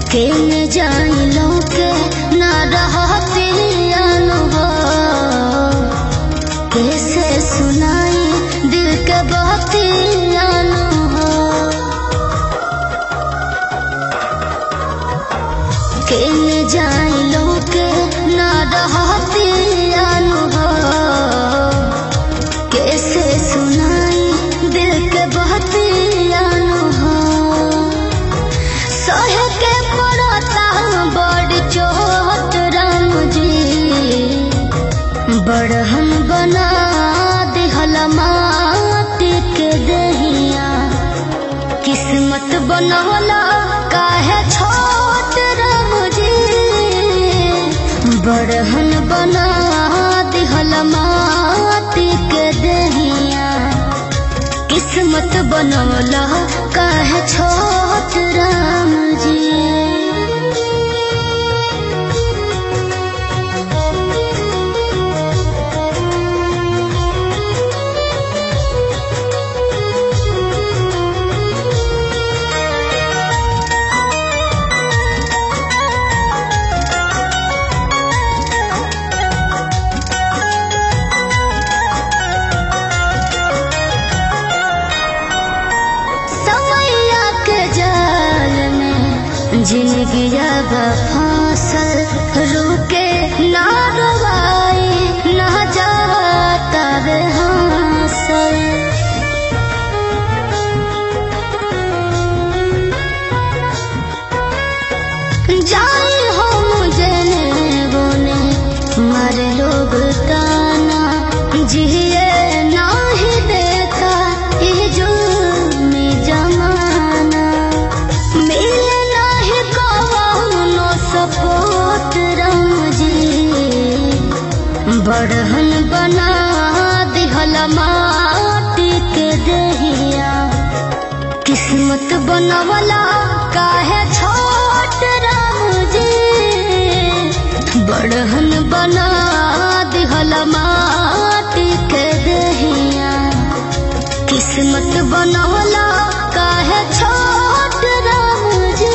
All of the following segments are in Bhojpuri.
के न जाइलो के ना रहती अनुभव कैसे सुनाई दिल के बाती अनुभव के न जाइलो के ना रहती अनुभव कैसे सुनाई दिल के बाती अनुभव सहे के पड़ता बड़ चोट राम जी बड़हन बना दिहल माटी के दहिया किस्मत बनवला काहे छोट राम जी बड़हन बना दिहल माटी के दहिया किस्मत बनवला काहे छोट राम जी समैया के जाल में जिंदगी अब फांसल रुके ना रवाई ना जाता रे हांसल जाई हो मुझे बोने मरे लोग ताना जिए नाही देखा ये जुल्म जमाना मिले नाही कौनो सपोर्ट राम जी बड़हन बना दिहल माटी के दहिया किस्मत बनवला काहे छोट राम जी बड़हन बना दिहल माटी के दहिया किस्मत बनवला काहे छोट राम जी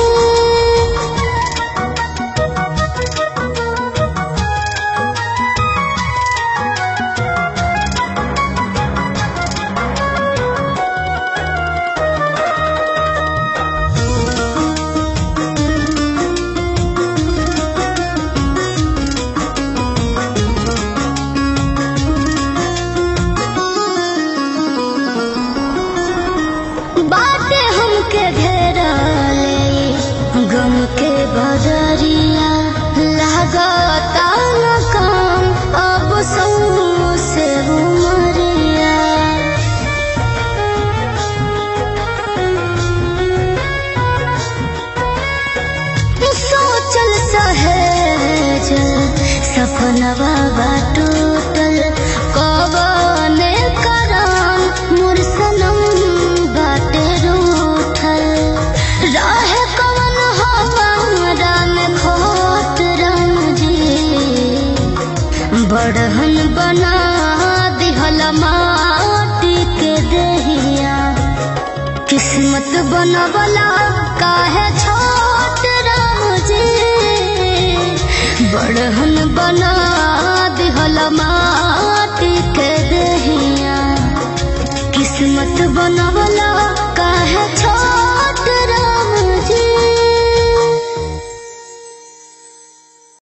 बाटे हमके घेरा ले गम के बदरिया लागता न काम अब सौ से उमरिया सोचल सहेज सपनवा बा टूटल कबने करान मोर सनम बाटे रूठल राहे कवन हमारा में खोट राम जी बड़हन बना दिहल माटी के दहिया किस्मत बनवला काहे छोट राम जी बड़हन बना दिहल माटी के दहिया किस्मत बनवला